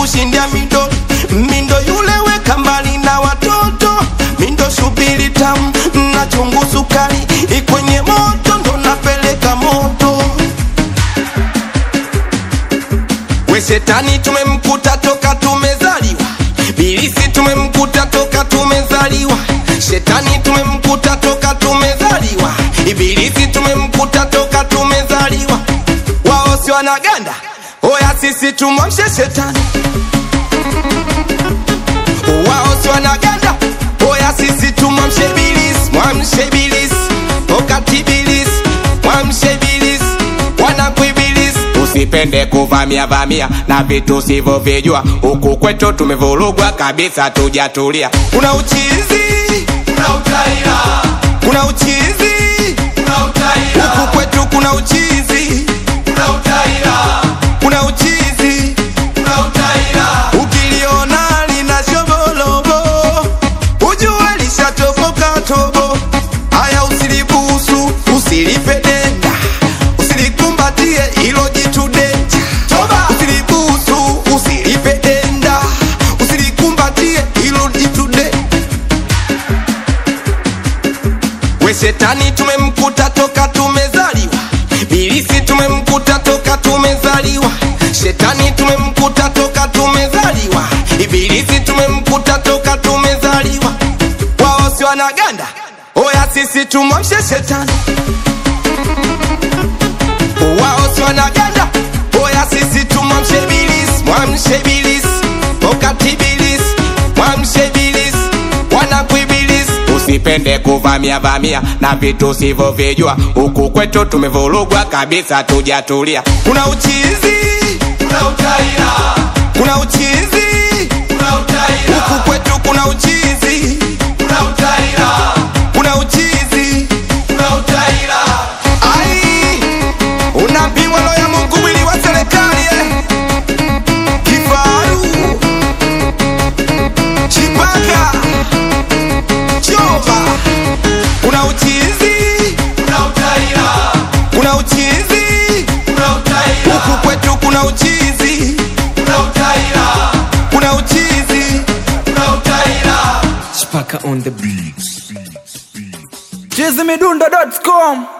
kushindia mido mindo yule weka mbali na watoto mindo shubiri tamu na chungu sukari ikwenye moto ndo napeleka moto we shetani tumemkuta toka tumezaliwa bilisi tumemkuta toka tumezaliwa shetani tumemkuta toka tumezaliwa ibilisi tumemkuta toka tumezaliwa wao si wanaganda oya sisi tumwamshe shetani wao si wanaganda oya sisi tumwamshe bilisi mwamshe bilisi wakati bilisi mwamshe bilisi wanakuibilisi usipende kuvamia vamia na vitu sivyovijua huku kwetu tumevurugwa kabisa tujatulia kuna uchizi Kuna utaira, kuna uchizi kuna utaira, huku kwetu kuna uchizi kuna utaira, kuna uchizi kuna utaira. ukiliona lina shobolobo ujue lishatoboka tobo haya usilibusu usilipe denda usilikumbatie ilo jitu denja Toba! usilibusu usilipe denda usilikumbatie ilo jitu de we shetani tumemkuta toka tumezaliwa bilisi tumemkuta toka tumezaliwa shetani tumemkuta toka tumezaliwa ibilisi tumemkuta toka tumezaliwa wao si wanaganda oya sisi tumwamshe shetani wao si wanaganda oya sisi tumwamshe bilisi mwamshe bilisi wakati bilisi mwamshe bilisi wanakuibilisi usipende kuvamia vamia na vitu sivyovijua huku kwetu tumevurugwa kabisa tujatulia kuna uchizi Kuna utaira, kuna uchizi kuna utaira, huku kwetu kuna uchizi kuna utaira, kuna uchizi kuna utaira. ai unapimwa lo ya mungu mwili wa serikali eh. kifaru chipaka choba kuna uchizi Kuna utaira, kuna uchizi kuna utaira, huku kwetu kuna uchizi kuna utaira, kuna uchizi kuna utaira. Chipaka on the beats. Chizimidundo.com